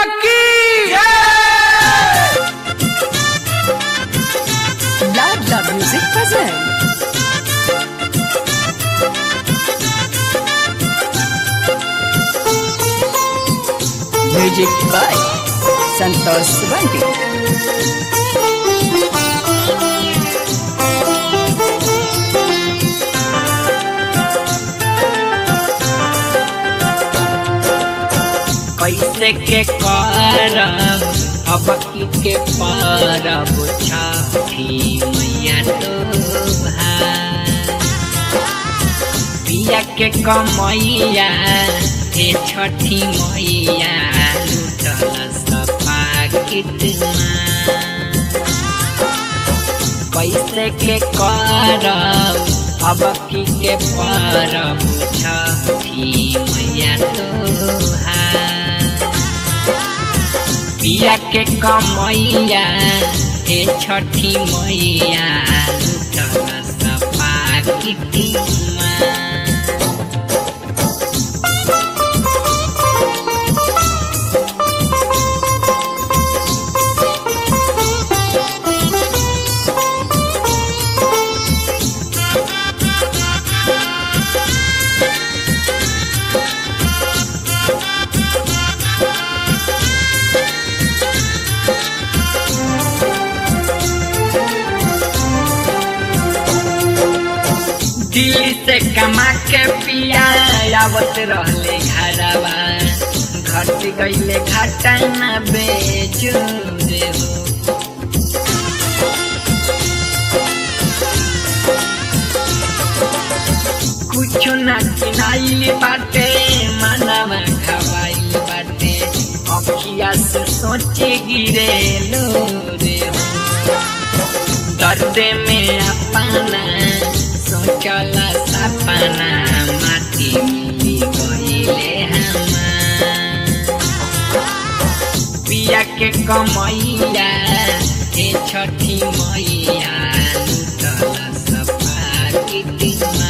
की Labla Music presents Music by Santosh Subanti. कैसे के करब अब की के परब छठी मैया तो भाई पिया के कमैया हे छठी मैया लुटल सपा कितना कैसे के करब अब की के परब छठी मैया तोहार पिया के कमैया हे छठी मैया लुटल सपा कितना दिल्ली से कमा के पिया आवत रहले घरवा घट गईले घाटा न बेचू देबो कुछ न किनाइल बाटे मनवा खवाइल बाटे अखिया से सोचे गिरे लो रे हो दर्द में अपना सोचला सपना माटी मिली गईले हमार पिया के कमैया हे छठी मैया लुटल सपा कितना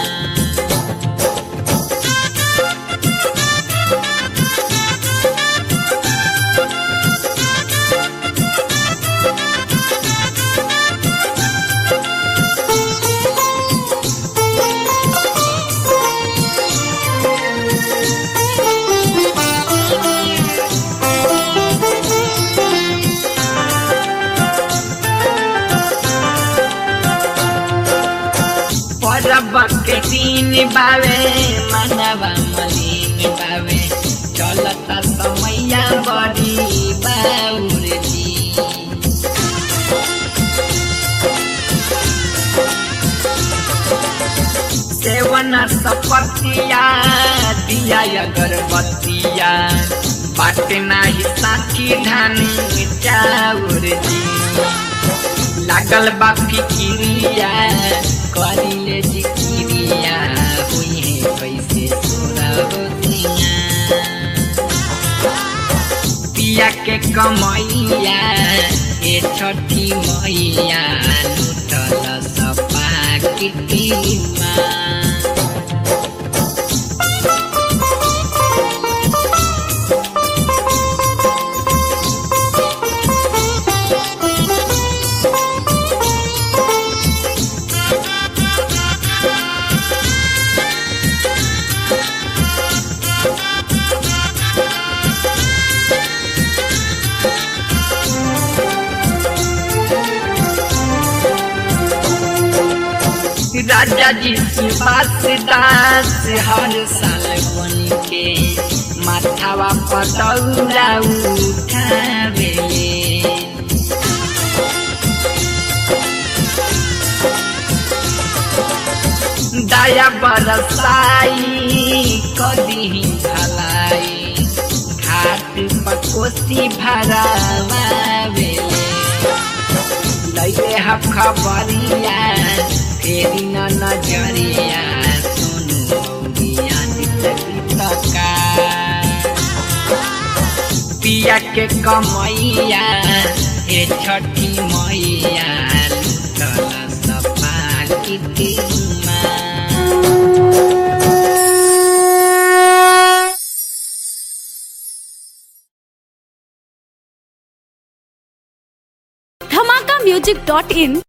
परब के दिन बावे मनवा मलिन बावे चलता समैया बड़ी बाउर जी सेवन सपतिया दिया अगरबत्तिया बाटे नाही साथी धानी चाउर जी लागल बा फिकिरिया करिले जिकिरिया हुई है कैसे सोरा होतिया पिया के कमैया ए छठी मैया लुटल सपा किटिमा राजा जी सुभाष दास हर साल बन के माथावा पतौरा उठावेले दया बरसाई कदी भलाई घाट पर कोसी भरावेले लैले ह खबरिया फेरि न नजरिया सुनु मौगिया दितका पिया के कमैया हे छठी मैया लुटल सपा कितिमा धमाका म्यूजिक डॉट इन